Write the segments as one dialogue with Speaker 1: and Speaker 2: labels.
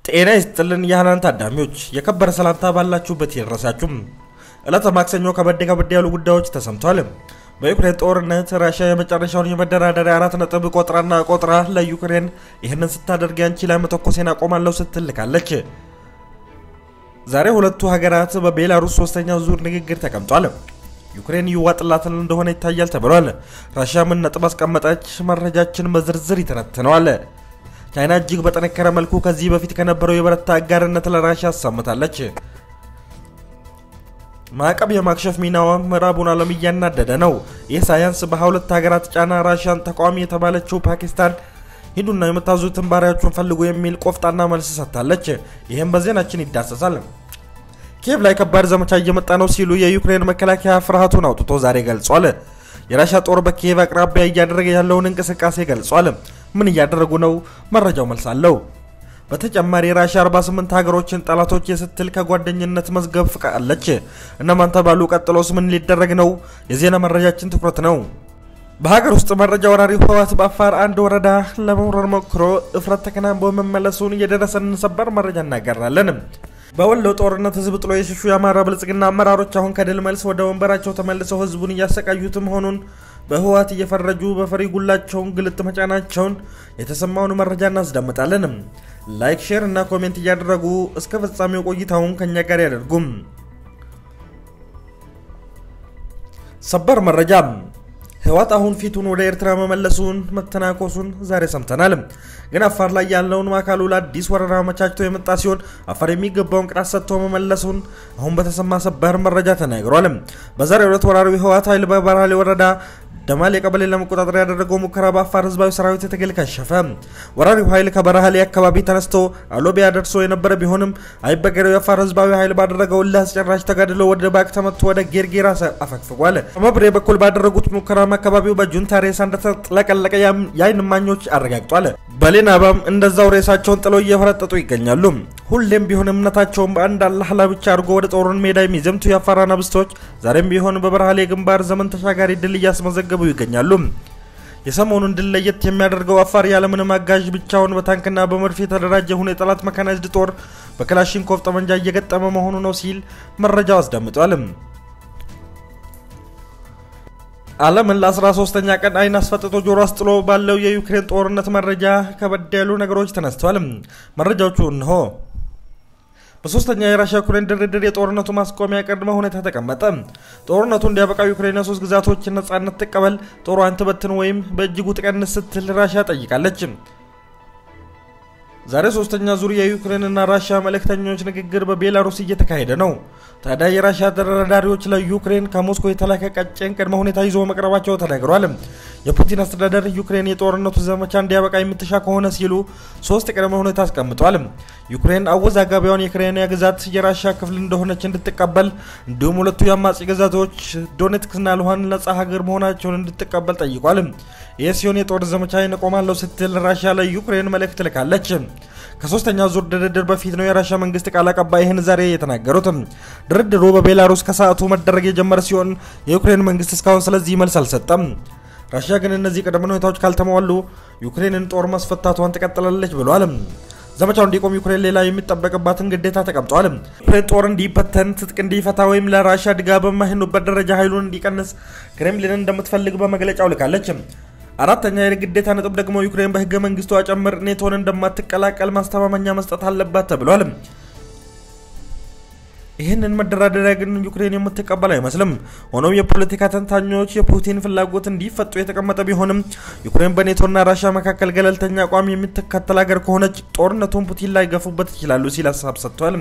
Speaker 1: ጤና ይስጥልን የሃናን ታዳሚዎች፣ የከበረ ሰላምታ ባላችሁበት ይድረሳችሁም። ዕለተ ማክሰኞ ከበድ ከበድ ያሉ ጉዳዮች ተሰምቷል። በዩክሬን ጦርነት ራሽያ የመጨረሻውን የመደራደሪያ አራት ነጥብ ቆጥራና ቆጥራ ለዩክሬን ይህንን ስታደርግ አንቺ ላይ መተኮሴን አቆማለሁ ስትል ልካለች። ዛሬ ሁለቱ ሀገራት በቤላሩስ ሶስተኛው ዙር ንግግር ተቀምጧል። ዩክሬን ይዋጥላትን እንደሆነ ይታያል ተብሏል። ራሽያ ምን ነጥብ አስቀመጠች? መረጃችን በዝርዝር ይተነትነዋል። ቻይና እጅግ በጠነከረ መልኩ ከዚህ በፊት ከነበረው የበረታ አጋርነት ለራሽያ አሳምታለች። ማዕቀብ የማክሸፍ ሚናዋ ምዕራቡን ዓለም እያናደደ ነው። ይህ ሳያንስ በሁለት ሀገራት ጫና ራሽያን ተቃዋሚ የተባለችው ፓኪስታን ሂዱና የምታዙትን ባሪያዎቹን ፈልጉ የሚል ቆፍጣና መልስ ሰጥታለች። ይህም በዜናችን ይዳሰሳል። ኪየቭ ላይ ከባድ ዘመቻ እየመጣ ነው ሲሉ የዩክሬን መከላከያ ፍርሃቱን አውጥቶ ዛሬ ገልጿል። የራሻ ጦር በኪየቭ አቅራቢያ እያደረገ ያለውን እንቅስቃሴ ገልጿል። ምን እያደረጉ ነው? መረጃው መልስ አለው። በተጨማሪ ራሻ 48 ሀገሮችን ጠላቶች የስትል ከጓደኝነት መዝገብ ፍቃለች። እነማን ተባሉ? ቀጥሎስ ምን ሊደረግ ነው? የዜና መረጃችን ትኩረት ነው። በሀገር ውስጥ መረጃ ወራሪ ህወሓት በአፋር አንድ ወረዳ ለመውረር ሞክሮ እፍረት ተከናንቦ መመለሱን የደረሰንን ሰበር መረጃ እናጋራለን። በወሎ ጦርነት ህዝብ ጥሎ የሸሹ የአማራ ብልጽግና አመራሮች አሁን ከድል መልስ ወደ ወንበራቸው ተመልሰው ህዝቡን እያሰቃዩት መሆኑን በህወሓት እየፈረጁ በፈሪ ጉላቸውን ግልጥ መጫናቸውን የተሰማውን መረጃ እናስዳምጣለን። ላይክ፣ ሼር እና ኮሜንት እያደረጉ እስከ ፍጻሜው ቆይታውን ከኛ ጋር ያደርጉም። ሰበር መረጃ ህወሓት አሁን ፊቱን ወደ ኤርትራ መመለሱን መተናኮሱን ዛሬ ሰምተናል። ግን አፋር ላይ ያለውን አካሉ ለአዲስ ወረራ አመቻችቶ የመጣ ሲሆን አፋር የሚገባውን ቅጣት ሰጥቶ መመለሱን አሁን በተሰማ ሰበር መረጃ ተናግሯል። በዛሬው ዕለት ወራሪው ህወሓት ኃይል በበርሃሌ ወረዳ ደማል የቀበሌ ለመቆጣጠር ያደረገው ሙከራ በአፋር ህዝባዊ ሰራዊት ትግል ከሸፈ። ወራሪው ኃይል ከበረሃሌ አካባቢ ተነስቶ አሎቢያ ደርሶ የነበረ ቢሆንም አይበገሬው የአፋር ህዝባዊ ኃይል ባደረገው እልህ አስጨራሽ ተጋድሎ ወደ ባክ ተመቶ ወደ ጌርጌራ አፈግፍጓል። በመብሬ በኩል ባደረጉት ሙከራም አካባቢው በጁንታ ሬሳ እንደተጥለቀለቀ የአይን እማኞች አረጋግጧል። በሌናባም እንደዛው ሬሳቸውን ጥለው እየፈረጠጡ ይገኛሉ። ሁሌም ቢሆን እምነታቸውን በአንድ አላህ ላይ ብቻ አድርጎ ወደ ጦሩን ሜዳ የሚዘምቱ የአፋር አናብስቶች ዛሬም ቢሆን በበረሃሌ ግንባር ዘመን ተሻጋሪ ድል እያስመዘገቡ ይገኛሉ። የሰሞኑን ድል ለየት የሚያደርገው አፋር ያለምንም አጋዥ ብቻውን በታንክና በመድፍ የተደራጀ ሆኖ የጠላት መካናይዝድ ጦር በክላሽንኮቭ ጠመንጃ እየገጠመ መሆኑ ነው ሲል መረጃው አስደምጧል። ዓለምን ለ13ኛ ቀን አይን አስፈጥጦ ጆሮ አስጥሎ ባለው የዩክሬን ጦርነት መረጃ ከበድ ያሉ ነገሮች ተነስተዋል። መረጃዎቹ እንሆ። በሶስተኛ የራሽያ ዩክሬን ድርድር የጦርነቱ ማስቆሚያ ቅድመ ሁኔታ ተቀመጠ። ጦርነቱ እንዲያበቃ ዩክሬን የሶስት ግዛቶችን ነጻነት ትቀበል፣ ጦሯን ትበትን ወይም በእጅጉ ትቀንስ ስትል ራሽያ ጠይቃለች። ዛሬ ሶስተኛ ዙር የዩክሬንና ራሽያ መልእክተኞች ንግግር በቤላሩስ እየተካሄደ ነው። ታዲያ የራሽያ ተደራዳሪዎች ለዩክሬን ከሞስኮ የተላከ ቀጭን ቅድመ ሁኔታ ይዞ መቅረባቸው ተነግሯል። የፑቲን አስተዳደር ዩክሬን የጦርነቱ ዘመቻ እንዲያበቃ የምትሻ ከሆነ ሲሉ ሶስት ቅድመ ሁኔታ አስቀምጧል። ዩክሬን አወዛጋቢዋን የክሬሚያ ግዛት የራሽያ ክፍል እንደሆነች እንድትቀበል እንዲሁም ሁለቱ የአማጺ ግዛቶች ዶኔትክስና ሉሃን ነጻ ሀገር መሆናቸውን እንድትቀበል ጠይቋል። ይህ ሲሆን የጦር ዘመቻ ይነቆማለሁ ስትል ራሽያ ለዩክሬን መልእክት ልካለች። ከሶስተኛው ዙር ድርድር በፊት ነው የራሽያ መንግስት ቃል አቀባይ ይህን ዛሬ የተናገሩት። ድርድሩ በቤላሩስ ከሰዓቱ መደረግ የጀመረ ሲሆን የዩክሬን መንግስት እስካሁን ስለዚህ መልስ አልሰጠም። ራሽያ ግን እነዚህ ቅድመ ሁኔታዎች ካልተሟሉ ዩክሬንን ጦር ማስፈታቷን ትቀጥላለች ብሏል። ዘመቻው እንዲቆም ዩክሬን ሌላ የሚጠበቅባትን ግዴታ ተቀምጧል። ዩክሬን ጦር እንዲበተን፣ ትጥቅ እንዲፈታ ወይም ለራሽያ ድጋፍ በማይሆኑበት ደረጃ ኃይሉን እንዲቀንስ ክሬምሊንን እንደምትፈልግ በመግለጫው ልካለች። አራተኛ የግዴታ ነጥብ ደግሞ ዩክሬን በህገ መንግስቷ ጨምር ኔቶን እንደማትቀላቀል ማስተማመኛ መስጠት አለባት ተብሏል። ይህንን መደራደሪያ ግን ዩክሬን የምትቀበል አይመስልም። ሆኖም የፖለቲካ ተንታኞች የፑቲን ፍላጎት እንዲፈጡ የተቀመጠ ቢሆንም ዩክሬን በኔቶና ራሽያ መካከል ገለልተኛ አቋም የምትከተል ሀገር ከሆነች ጦርነቱን ፑቲን ላይ ገፉበት ይችላሉ ሲል ሀሳብ ሰጥቷል።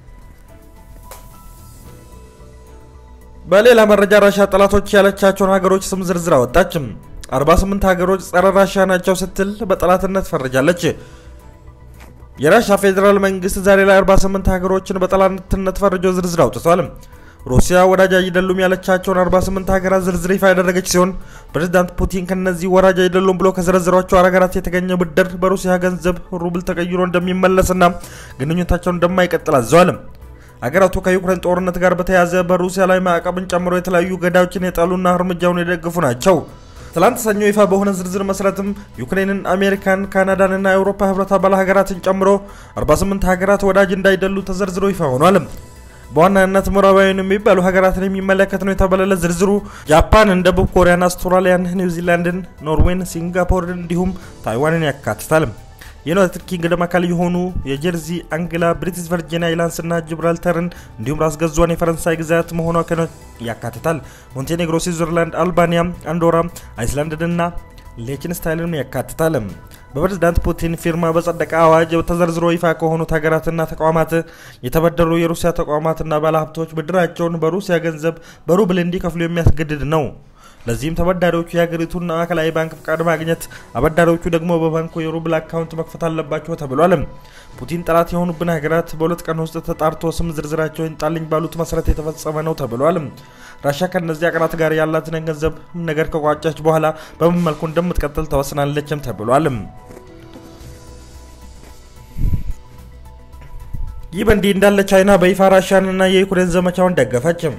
Speaker 1: በሌላ መረጃ ራሽያ ጠላቶች ያለቻቸውን ሀገሮች ስም ዝርዝር አወጣች። 48 ሀገሮች ጸረ ራሽያ ናቸው ስትል በጠላትነት ፈርጃለች። የራሽያ ፌዴራል መንግስት ዛሬ ላይ 48 ሀገሮችን በጠላትነት ፈርጆ ዝርዝር አውጥቷል። ሩሲያ ወዳጅ አይደሉም ያለቻቸውን 48 ሀገራት ዝርዝር ይፋ ያደረገች ሲሆን ፕሬዚዳንት ፑቲን ከነዚህ ወዳጅ አይደሉም ብሎ ከዘረዘሯቸው ሀገራት የተገኘ ብድር በሩሲያ ገንዘብ ሩብል ተቀይሮ እንደሚመለስና ግንኙነታቸውን እንደማይቀጥል አዘዋል። ሀገራቱ ከዩክሬን ጦርነት ጋር በተያያዘ በሩሲያ ላይ ማዕቀብን ጨምሮ የተለያዩ ገዳዮችን የጣሉና እርምጃውን የደገፉ ናቸው። ትላንት ሰኞ ይፋ በሆነ ዝርዝር መሰረትም ዩክሬንን፣ አሜሪካን፣ ካናዳንና የአውሮፓ ህብረት አባል ሀገራትን ጨምሮ 48 ሀገራት ወዳጅ እንዳይደሉ ተዘርዝሮ ይፋ ሆኗል። በዋናነት ምዕራባውያን የሚባሉ ሀገራትን የሚመለከት ነው የተባለለት ዝርዝሩ ጃፓንን፣ ደቡብ ኮሪያን፣ አውስትራሊያን፣ ኒውዚላንድን፣ ኖርዌይን፣ ሲንጋፖርን እንዲሁም ታይዋንን ያካትታል። የዩናይትድ ኪንግደም አካል የሆኑ የጀርዚ፣ አንግላ፣ ብሪቲሽ ቨርጂን አይላንድስ እና ጂብራልተርን እንዲሁም ራስ ገዟን የፈረንሳይ ግዛት መሆኗ ያካትታል። ሞንቴኔግሮ፣ ስዊዘርላንድ፣ አልባኒያ፣ አንዶራ፣ አይስላንድንና ሌችንስታይንን ያካትታል። በፕሬዝዳንት ፑቲን ፊርማ በጸደቀ አዋጅ ተዘርዝሮ ይፋ ከሆኑት ሀገራትና ተቋማት የተበደሩ የሩሲያ ተቋማትና ባለሀብቶች ብድራቸውን በሩሲያ ገንዘብ በሩብል እንዲከፍሉ የሚያስገድድ ነው። ለዚህም ተበዳሪዎቹ የሀገሪቱን ማዕከላዊ ባንክ ፍቃድ ማግኘት፣ አበዳሪዎቹ ደግሞ በባንኩ የሩብል አካውንት መክፈት አለባቸው ተብሏል። ፑቲን ጠላት የሆኑብን ሀገራት በሁለት ቀን ውስጥ ተጣርቶ ስም ዝርዝራቸው ይንጣልኝ ባሉት መሰረት የተፈጸመ ነው ተብሏል። ራሻ ከእነዚህ ሀገራት ጋር ያላትን ገንዘብ ነገር ከቋጫች በኋላ በምን መልኩ እንደምትቀጥል ተወስናለችም ተብሏል። ይህ በእንዲህ እንዳለ ቻይና በይፋ ራሻንና የዩክሬን ዘመቻውን ደገፈችም።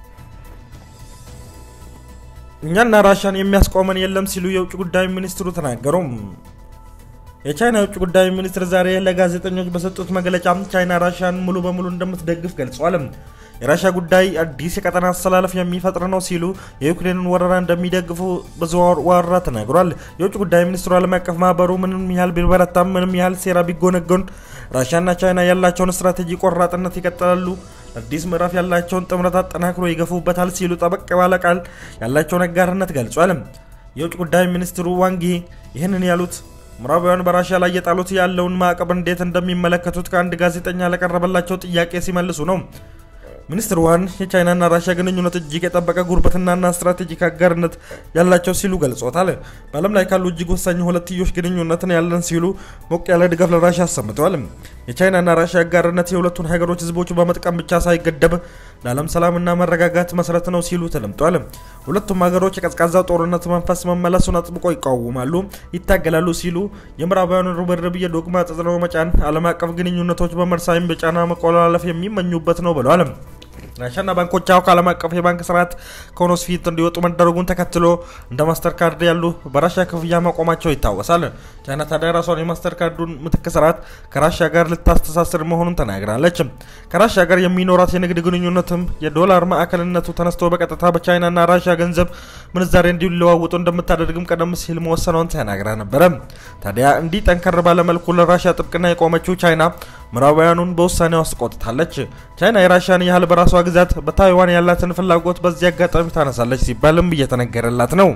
Speaker 1: እኛና ራሻን የሚያስቆመን የለም ሲሉ የውጭ ጉዳይ ሚኒስትሩ ተናገሩ። የቻይና የውጭ ጉዳይ ሚኒስትር ዛሬ ለጋዜጠኞች በሰጡት መግለጫ ቻይና ራሻን ሙሉ በሙሉ እንደምትደግፍ ገልጿል። የራሻ ጉዳይ አዲስ የቀጠና አሰላለፍ የሚፈጥር ነው ሲሉ የዩክሬንን ወረራ እንደሚደግፉ በዘዋራ ተናግሯል። የውጭ ጉዳይ ሚኒስትሩ ዓለም አቀፍ ማህበሩ ምንም ያህል ቢበረታም፣ ምንም ያህል ሴራ ቢጎነጎን ራሻና ቻይና ያላቸውን ስትራቴጂ ቆራጥነት ይቀጥላሉ አዲስ ምዕራፍ ያላቸውን ጥምረት አጠናክሮ ይገፉበታል ሲሉ ጠበቅ ባለ ቃል ያላቸውን አጋርነት ገልጿል። የውጭ ጉዳይ ሚኒስትሩ ዋንጊ ይህንን ያሉት ምዕራባውያን በራሽያ ላይ የጣሉት ያለውን ማዕቀብ እንዴት እንደሚመለከቱት ከአንድ ጋዜጠኛ ለቀረበላቸው ጥያቄ ሲመልሱ ነው። ሚኒስትር ዋን የቻይናና ራሽያ ግንኙነት እጅግ የጠበቀ ጉርብትናና ስትራቴጂክ አጋርነት ያላቸው ሲሉ ገልጾታል። በዓለም ላይ ካሉ እጅግ ወሳኝ ሁለትዮሽ ግንኙነትን ያለን ሲሉ ሞቅ ያለ ድጋፍ ለራሽያ አሰምተዋል። የቻይናና ራሽያ አጋርነት የሁለቱን ሀገሮች ሕዝቦች በመጥቀም ብቻ ሳይገደብ ለዓለም ሰላምና መረጋጋት መሰረት ነው ሲሉ ተደምጧል። ሁለቱም ሀገሮች የቀዝቃዛ ጦርነት መንፈስ መመለሱን አጥብቆ ይቃወማሉ፣ ይታገላሉ ሲሉ የምዕራባውያኑ ርብርብ የዶግማ ተጽዕኖ መጫን ዓለም አቀፍ ግንኙነቶች በመርሳይም በጫና መቆላለፍ የሚመኙበት ነው ብለዋል። ራሻና ባንኮቻው ከዓለም አቀፍ የባንክ ስርዓት ከሆኖስ ፊት እንዲወጡ መደረጉን ተከትሎ እንደ ማስተር ካርድ ያሉ በራሻ ክፍያ ማቆማቸው ይታወሳል። ቻይና ታዲያ ራሷን የማስተር ካርዱን ምትክ ስርዓት ከራሻ ጋር ልታስተሳስር መሆኑን ተናግራለች። ከራሻ ጋር የሚኖራት የንግድ ግንኙነትም የዶላር ማዕከልነቱ ተነስቶ በቀጥታ በቻይናና ራሻ ገንዘብ ምንዛሬ እንዲለዋወጡ እንደምታደርግም ቀደም ሲል መወሰኗን ተናግራ ነበረ። ታዲያ እንዲህ ጠንከር ባለመልኩ ለራሻ ጥብቅና የቆመችው ቻይና ምዕራባውያኑን በውሳኔዋ አስቆጥታለች። ቻይና የራሻን ያህል በራሷ ግዛት በታይዋን ያላትን ፍላጎት በዚህ አጋጣሚ ታነሳለች ሲባልም እየተነገረላት ነው።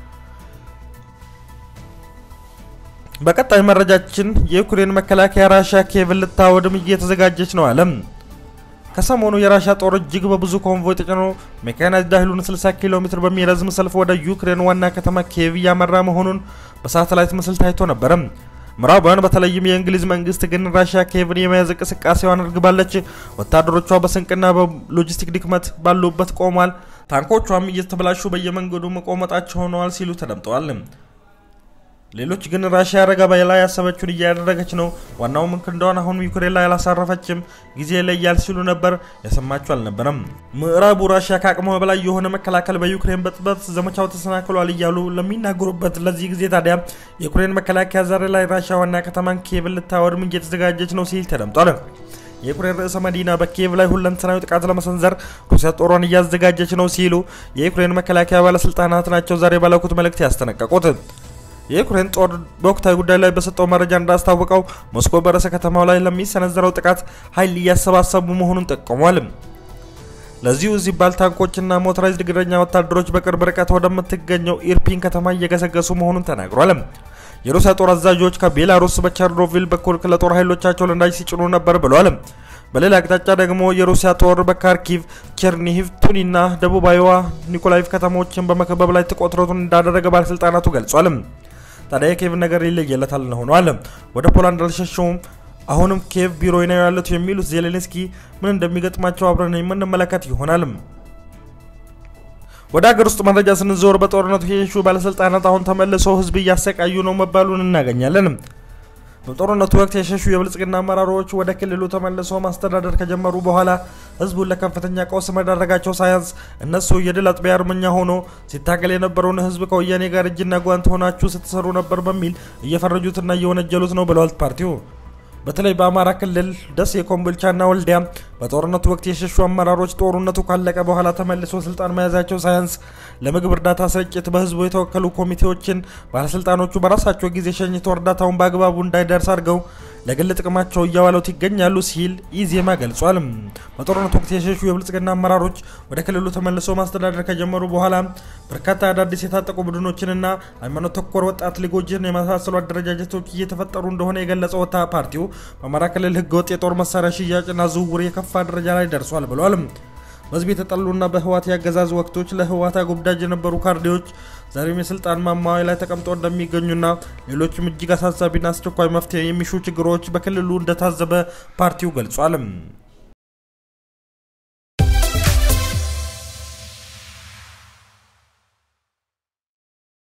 Speaker 1: በቀጣይ መረጃችን የዩክሬን መከላከያ ራሻ ኪየቭን ልታወድም እየተዘጋጀች ነው አለም። ከሰሞኑ የራሻ ጦር እጅግ በብዙ ኮንቮይ ተጭኖ ሜካናይዝድ ኃይሉን 60 ኪሎ ሜትር በሚረዝም ሰልፍ ወደ ዩክሬን ዋና ከተማ ኪየቭ እያመራ መሆኑን በሳተላይት ምስል ታይቶ ነበረ። ምዕራባውያን በተለይም የእንግሊዝ መንግስት ግን ራሽያ ኪየቭን የመያዝ እንቅስቃሴዋን አድርጋለች። ወታደሮቿ በስንቅና በሎጂስቲክ ድክመት ባሉበት ቆሟል። ታንኮቿም እየተበላሹ በየመንገዱ መቆመጣቸው ሆነዋል ሲሉ ተደምጠዋል። ሌሎች ግን ራሽያ ረጋ ላይ ያሰበችውን እያደረገች ነው፣ ዋናው ምክር እንደሆነ አሁን ዩክሬን ላይ አላሳረፈችም፣ ጊዜ ይለያል ሲሉ ነበር። ያሰማችሁ አልነበረም። ምዕራቡ ራሽያ ከአቅሟ በላይ የሆነ መከላከል በዩክሬን በጥበት ዘመቻው ተሰናክሏል እያሉ ለሚናገሩበት ለዚህ ጊዜ ታዲያ የዩክሬን መከላከያ ዛሬ ላይ ራሽያ ዋና ከተማን ኪየቭን ልታወድም እየተዘጋጀች ነው ሲል ተደምጧል። የዩክሬን ርዕሰ መዲና በኪየቭ ላይ ሁለንተናዊ ጥቃት ለመሰንዘር ሩሲያ ጦሯን እያዘጋጀች ነው ሲሉ የዩክሬን መከላከያ ባለስልጣናት ናቸው ዛሬ ባለኩት መልእክት ያስጠነቀቁት። የዩክሬን ጦር በወቅታዊ ጉዳይ ላይ በሰጠው መረጃ እንዳስታወቀው ሞስኮ በርዕሰ ከተማው ላይ ለሚሰነዘረው ጥቃት ኃይል እያሰባሰቡ መሆኑን ጠቁሟል። ለዚሁ ሲባል ታንኮችና ሞተራይዝድ እግረኛ ወታደሮች በቅርብ ርቀት ወደምትገኘው ኢርፒን ከተማ እየገሰገሱ መሆኑን ተናግሯል። የሩሲያ ጦር አዛዦች ከቤላሩስ በቸርኖቪል በኩል ለጦር ኃይሎቻቸው ነዳጅ ሲጭኑ ነበር ብሏል። በሌላ አቅጣጫ ደግሞ የሩሲያ ጦር በካርኪቭ፣ ቸርኒሂቭ፣ ቱኒና ደቡባዊዋ ኒኮላይቭ ከተሞችን በመከበብ ላይ ትኩረቱን እንዳደረገ ባለስልጣናቱ ገልጿል። ታዲያ የኪየቭ ነገር ይለየለታል ሆኗል። ወደ ፖላንድ አልሸሸውም፣ አሁንም ኪየቭ ቢሮ ነው ያሉት የሚሉት ዜሌንስኪ ምን እንደሚገጥማቸው አብረን የምንመለከት ይሆናል። ወደ ሀገር ውስጥ መረጃ ስንዞር በጦርነቱ የሹ ባለስልጣናት አሁን ተመልሰው ህዝብ እያሰቃዩ ነው መባሉን እናገኛለን። በጦርነቱ ወቅት የሸሹ የብልጽግና አመራሮች ወደ ክልሉ ተመልሰው ማስተዳደር ከጀመሩ በኋላ ህዝቡን ለከፍተኛ ቀውስ መዳረጋቸው ሳያንስ እነሱ የድል አጥቢያ አርበኛ ሆኖ ሲታገል የነበረውን ህዝብ ከወያኔ ጋር እጅና ጓንት ሆናችሁ ስትሰሩ ነበር በሚል እየፈረጁትና እየወነጀሉት ነው ብለዋል ፓርቲው። በተለይ በአማራ ክልል ደሴ፣ ኮምቦልቻና ወልዲያ በጦርነቱ ወቅት የሸሹ አመራሮች ጦርነቱ ካለቀ በኋላ ተመልሶ ስልጣን መያዛቸው ሳያንስ ለምግብ እርዳታ ስርጭት በህዝቡ የተወከሉ ኮሚቴዎችን ባለስልጣኖቹ በራሳቸው ጊዜ ሸኝተው እርዳታውን በአግባቡ እንዳይደርስ አድርገው ለግል ጥቅማቸው እያዋሉት ይገኛሉ ሲል ኢዜማ ገልጿል። በጦርነቱ ወቅት የሸሹ የብልጽግና አመራሮች ወደ ክልሉ ተመልሶ ማስተዳደር ከጀመሩ በኋላ በርካታ አዳዲስ የታጠቁ ቡድኖችንና ሃይማኖት ተኮር ወጣት ሊጎችን የመሳሰሉ አደረጃጀቶች እየተፈጠሩ እንደሆነ የገለጸው ወታ ፓርቲው በአማራ ክልል ህገወጥ የጦር መሳሪያ ሽያጭና ዝውውር የከፋ ደረጃ ላይ ደርሷል ብሏል። በህዝብ የተጠሉና በህወሓት ያገዛዝ ወቅቶች ለህወሓት አጎብዳጅ የነበሩ ካርዴዎች ዛሬም የስልጣን ማማ ላይ ተቀምጠው እንደሚገኙና ሌሎችም እጅግ አሳሳቢና አስቸኳይ መፍትሄ የሚሹ ችግሮች በክልሉ እንደታዘበ ፓርቲው ገልጿል።